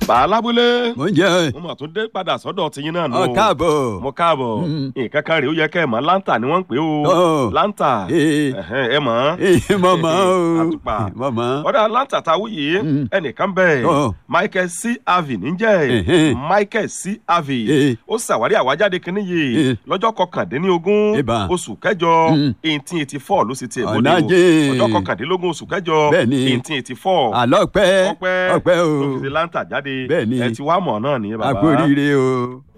bàálábúlé mo ń jẹ mo mà tún dé padà sọ́dọ̀ tiyín náà nù. ọ káàbọ̀. mo káàbọ̀ Mm. nǹkan kan rèé ó yẹ kẹ́ ẹ̀ mọ̀ láǹtà ni wọ́n ń pè ó Ọ̀. láǹtà Ee. Ẹ̀hẹ́n, ẹ mọ̀ Ee, mo mọ̀ o àtùpà mo mọ̀. ọ̀dà láǹtà tá a wú yìí Mm. ẹnìkan bẹ́ẹ̀ Ọ̀. Michael C. Harvey níjẹ́ Ẹ̀hẹ́n. Michael C. Harvey Ee. ó ṣàwárí àwájáde kínní yìí Ee. lọ́jọ́ kọkàndínlógún Ìbà. oṣù kẹjọ Mm. eighteen eighty four ló sì tiẹ̀ bóde Ọ̀nà o jìn. ọjọ́ kọkàndínlógún oṣù kẹjọ Bẹ́ẹ̀ni. eighteen eighty four àlọ́ pẹ́ ọpẹ́ ọpẹ́ o tó fi ṣe láǹtà jáde Bẹ́ẹ̀ni. ẹ ti wá mọ̀ náà nìyẹn bàbá àkó oríire o.